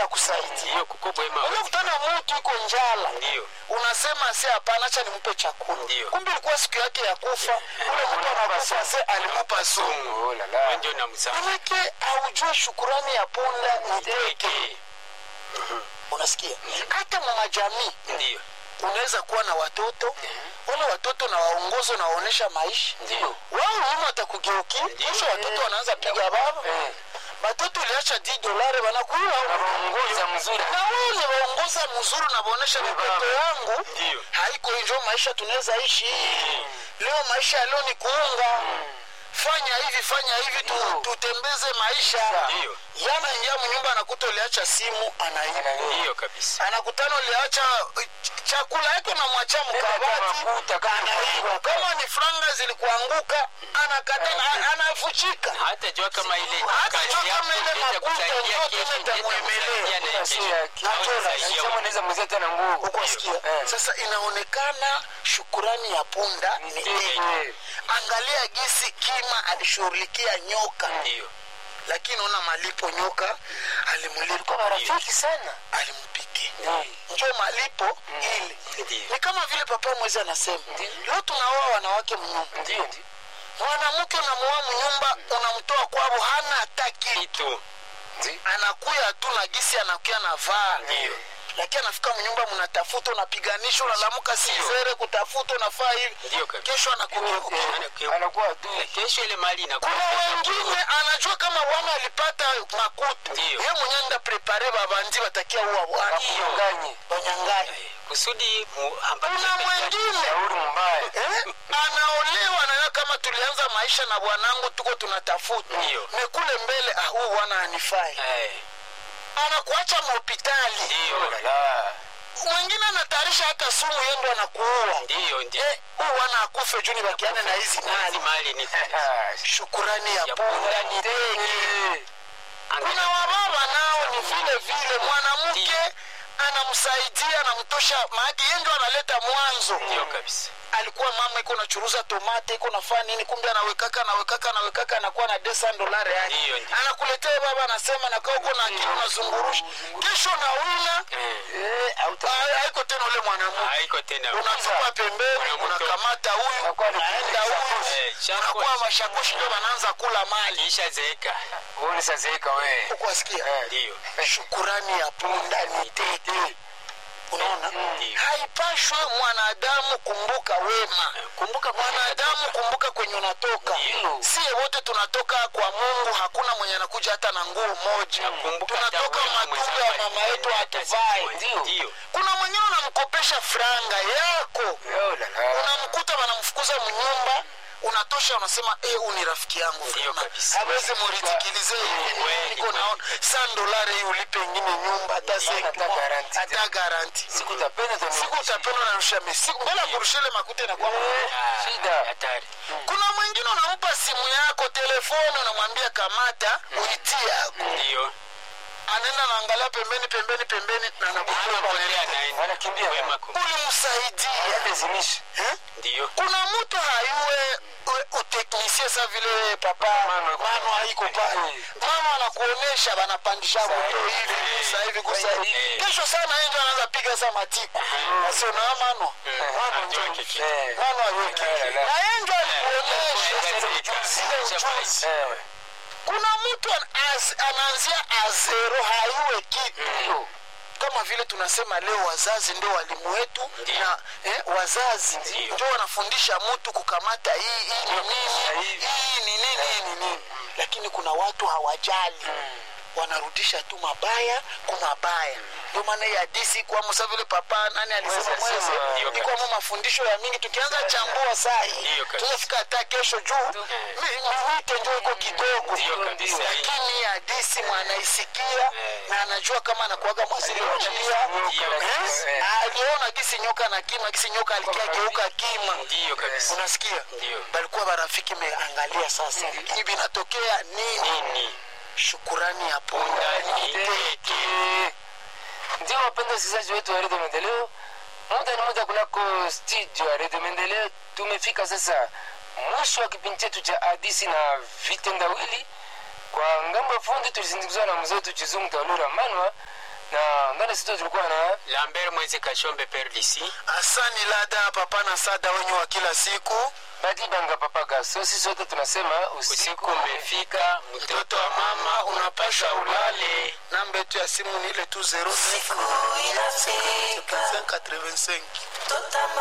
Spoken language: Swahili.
anakusaidia ndiyo kuko bwema unakutana mtu iko njala ndiyo unasema se hapana acha nimpe chakula Ndiyo. kumbe ilikuwa siku yake ya kufa ule mtu anakufa se alimupa sumu Oh la la. ndio namsama manake aujue shukurani ya punda ni teke teke unasikia hata mwa jamii ndiyo unaweza kuwa na watoto wale watoto na waongozo na waonesha maisha Ndiyo. wao nyuma watakugeukia kesho watoto wanaanza piga baba Eh. batoto uliacha di dolari wanakuua Anaongoza mzuri. na wao ni waongoza mzuri na waonesha mtoto yangu Ndiyo. haiko njo maisha tunaweza ishi leo maisha ya leo ni kuunga fanya hivi fanya hivi tu, tutembeze maisha Ndiyo. yana ingia mnyumba anakuta uliacha simu anaiba ndiyo kabisa anakutana uliacha uh, ch- chakula yake na mwacha mkabati mafuta kama anaiba kama ni franga zilikuanguka anakata na- anafuchika hata jua kama ile Hata kazi jua yako kama ile itaweza makuta kusaidia ndio kesho, tena itaweza itamuemelea. kusaidia na Sio kesho. ya Au kichwa. itasaidia Sema unaweza mzee tena nguvu. ukwasikia Eh. sasa inaonekana shukurani ya punda ni Ndiyo. teke angalia gisi kima alishughulikia nyoka ndiyo lakini ona malipo nyoka alimulipa Marafiki sana. alimpikia Ndiyo. njo malipo ile ndiyo ni kama vile papa mwezi anasema leo tunaoa wanawake mnyumba Ndiyo ndiyo. mwanamke unamuoa mnyumba unamtoa kwavo hana hata kitu kitu Ndiyo. anakuya tu na gisi anakuya na vaa Ndiyo. lakini anafika mnyumba mnatafuta unapiganisha unalamuka sizere kutafuta unafaa hivi Ndiyo kabisa. kesho anakugeuka Ana- Anakuwa adui. kesho ile mali inakuwa kuna wengine anajua kama bwana alipata makuta Ndiyo. ye mwenye nda prepare babandi batakia uwa bwana Kudanganye. banyanganye kusudi mu- ambaye kuna mwengine Shauri mbaya. eh, anaolewa nayo kama tulianza maisha na bwanangu tuko tunatafuta Ndiyo. mekule mbele ah, huyu bwana anifai Eh, anakuacha mahopitali Oh ndiyo la la. mwingine anatayarisha hata sumu yendo anakuua ndiyo ndiyo Eh, huyu bwana akufe juu nibakiane na hizi hizi mali mali ni Ah, shukurani ya Ya punda punda ni tege kuna Angalia- wababa nao ni vile vile mwanamke Ndiyo. anamsaidia anamtosha maake ye ndio analeta mwanzo ndiyo kabisa alikuwa mama iko nachuruza tomate iko nafaa nini kumbe anawekaka anawekaka anawekaka anakuwa na desa dolari Ndiyo, yani ndiyo. anakuletea baba anasema nakaa uko na akili unazungurusha kesho nauna Eh, Eh, auta. ah, haiko tena ule mwanamke haiko tena unatupa pembeni Mwanamke. unakamata huyu Unakuwa ni unaenda huyu Eh, shakoshi. unakuwa mashakoshi ndio wanaanza kula mali kisha zeeka Uone sasa eka wewe. ukuwasikia Eh. ndiyo shukurani ya punda ni tete unaona Ndiyo. haipashwe mwanadamu kumbuka wema kumbuka mwanadamu kumbuka kwenye unatoka Ndiyo. sie wote tunatoka kwa mungu hakuna mwenye anakuja hata na nguo moja Kumbuka hata tunatoka wewe matumbo mwenzako ya mama yetu hatuvai Ndiyo. Ndiyo. kuna mwingine unamkopesha franga yako Oh la la. unamkuta wanamfukuza mnyumba unatosha unasema eh, huyu ni rafiki yangu Ndiyo vyema. kabisa. hawezi muritikilize hivi Kweli, niko kweli. naona san dolari hii ulipe ingine nyumba hata Hata seki garanti. hata garanti Siku utapenda tu. siku utapenda unarusha mesi siku mbele ya kurusha ile makuta inakuwa Ah, Shida. hatari kuna mwingine unampa simu yako telefoni unamwambia kamata uitie yako ndiyo anaenda naangalia pembeni pembeni pembeni na anakupa anapotea naenda Wanakimbia. wema kum- ulimsaidia Lazimisha. eh? ndiyo kuna mtu hayuwe u- uteknisie sa vile papa Mano- mano haiko pale Eh. mama anakuonesha banapandisha moto hivi gusa hivi gusa hivi Eh. kesho sana enjo anaanza piga sa matiku asionaa mano mano njo Ajua kiki. Eh. mano aweki Eh, la. na enjo alikuonesha Eh. zile ujuzi Eh. kuna mtu an- as- anaanzia azero hayuwe kitu Ndiyo. kama vile tunasema leo wazazi ndio walimu wetu Ndiyo. na eh, wazazi Ndiyo. ndio wanafundisha mtu kukamata hii hii ni nini hivi. hii ni nini hii ni nini lakini kuna watu hawajali wanarudisha tu mabaya kumabaya ndio maana hii hadisi kwamo sa vile papa nani alisema Mwezi mwezi alisema, ndiyo ni kwamo mafundisho ya mingi tukianza chambua saa hii Ndiyo kabisa. tunafika hata kesho juu mi- minite njo iko kidogo Ndiyo kabisa. lakini hii hadisi mwanaisikia Eh. na anajua kama anakuaga mwasili wa njia Ndiyo Eh? Eh. aliona gisi nyoka na kima gisi nyoka alikia geuka kima ndiyo kabisa unasikia Ndiyo. balikuwa barafiki meangalia sasa lakini vinatokea nini nini shukurani ya punda ni teke Eh. Ndio wapenda wasikilizaji wetu wa redio Maendeleo, muda ni muda kunako studio ya redio Maendeleo. Tumefika sasa mwisho wa kipindi chetu cha hadisi na vitendawili. Kwa ngambo ya fundi tulisindikizwa na mzee wetu Chizungu Taulura Manwa, na ndani ya studio tulikuwa na lambert mwezi kashombe per disi asani lada papa na sada wenye wa kila siku badibanga papa gaso sisi wote tunasema usiku usiku umefika mtoto wa mama unapasha ulale namba yetu ya simu ni ile tu 09 85